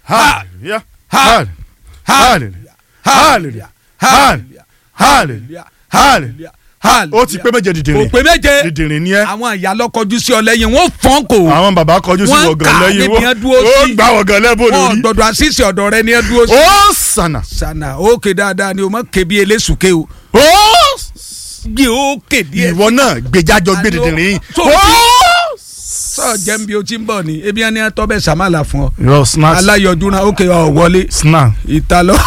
hallelujah hallelujah hallelujah hallelujah hallelujah hallelujah ó ti pé méje kò dìdìrín pé méje dìdìrín ni ẹ àwọn ìyá lọ́kọjú sí ọ lẹ́yìn wọ́n fọ́n kò àwọn bàbá kọjú sí Wọ́n wọ̀gàn kà lẹ́yìn níbi yẹn dúró ó sí. gbà wọ̀gàn lẹ́bù wọ́n lórí gbọ́dọ̀ àṣìṣe ọ̀dọ̀ rẹ ni ẹ dúró sí. ó sànà sanna ókè dáadáa ni o mọ̀ kébi eléṣùké o ó gbé ókè díẹ̀. ìwọ náà gbèjájọ gbé Àní ó- dìdìrín yìí tó ó sọ jẹ́ bí o ti ń bọ̀ ni ebi ẹni tọ́ bẹ́ẹ̀ sàmàlà fún ọ yọ snacks aláyọjú náà ókè ọ wọlé snack ìta lọ.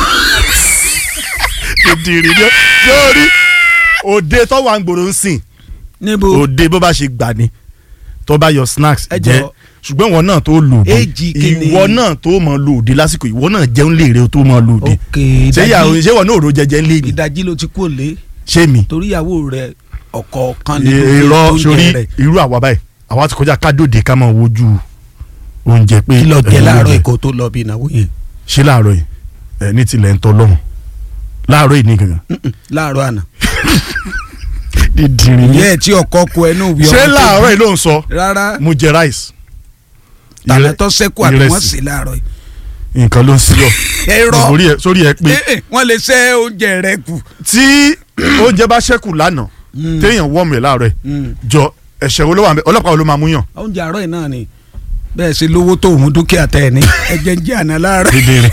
dìdìrín ni lórí òde tó wà ń gbòòrò ń sìn níbo òde bó bá ṣe gbà ni tó bá yọ snacks Ẹ jẹ jọ̀ọ́. ṣùgbọ́n ìwọ náà tó lò dé Èjì kìíní. ìwọ náà tó mọ lò dé lásìkò ìwọ náà jẹun lè rè tó mọ lò dé ok ṣé ìyàwó ìdajì ṣé ìwọ náà ò ro jẹjẹ ń lé ni ìdajì ló ti kú òlé ṣé mi torí ìyàwó rẹ ọ̀kọ̀ọ̀kan ní irọ́ sórí rẹ irú àwa báyìí àwa ti kọjá kádòdè ká máa wojú oúnjẹ pé kí lọ jẹ ẹ̀yin láàárọ̀ oúnjẹ. èkó tó lọ bí ìnáwó yẹn ṣé láàárọ̀ yìí ẹ ní tilẹ̀ ń tọ́ lọ́hùn láàárọ̀ yìí ní gangan. Mm-mm, láàárọ̀ àná dídìrín ìyá ẹ̀ tí ọkọ kọ ẹnu wí ṣé ọmọ tó láàárọ̀ bí. yìí ló ń sọ rárá mo jẹ rice tàlẹ́ tó sẹ́kù àbí wọ́n ìrẹsì. sì láàárọ̀ yìí. nǹkan ló ń sí ọ ẹ̀rọ sórí ẹ sórí ẹ pé Eh, eh, wọ́n lè ṣẹ́ oúnjẹ rẹ kù. tí oúnjẹ bá ṣẹ́kù lánàá téèyàn wọ́ọ̀mù ẹ̀ láàárọ̀ ẹ̀ Mm. jọ ẹ̀ṣẹ̀ wo ló wà ń bẹ ọlọ́pàá wo ló máa mú yàn. oúnjẹ àárọ̀ yìí náà ni bẹ́ẹ̀ ṣe lówó tó òun dúkìá tẹ̀ ní ẹ̀jẹ̀ ń jẹ́ àná láàárọ̀. dèdèrè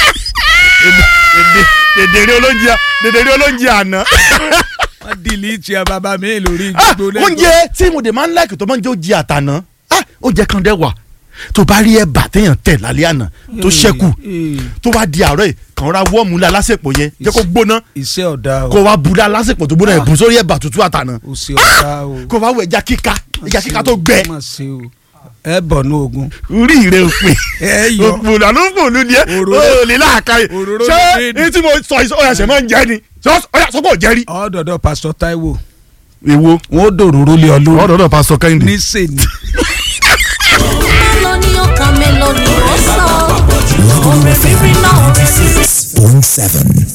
dèdèrè olóúnjẹ dèdèrè olóúnjẹ àná. wọ́n dìlítì ẹ bàbá mi lórí Ah, gbogbo lẹ́kọ̀ọ́. oúnjẹ tí mo dè máa ń láìkì tó máa ń jẹ́ oúnjẹ àtàná Ah, oúnjẹ kan dẹ́ wà tó bá rí ẹ̀bà téèyàn tẹ̀ lálẹ́ àná tó ṣẹ́kù Eh, tó wá di àárọ̀ yìí kàn ra wọ́ọ̀mù la lásìkò yẹn jẹ́ kó gbóná iṣẹ́ ọ̀dà o kó wá bu la lásìkò tó gbóná yẹn bù sórí ẹ̀bà tútù àtàná o ṣe ọ̀dà o. kó wá wọ ẹja kíká ẹja kíká tó gbẹ Má ṣe o. ẹ bọ̀ ní ogun. orí rẹ òpè ẹ yọ òpòlù àlùfòlù ni ẹ Òróró- ó lè láàka yìí òróró ṣé ní déèdì. èyí tí mo sọ yìí ọyà ṣẹ máa ń jẹ ni ọyà sọpọ̀ jẹ rí. ọ̀dọ̀dọ̀ pásítọ̀ Táíwò èwo wọn ó dòróró lé ọ lórí ọ̀dọ̀ náà pásítọ̀ kẹ́hìndé. níṣẹ́ni. mélòó ni ó kàn mélòó ni ó sọ. orin rírí náà orin rírí. point seven.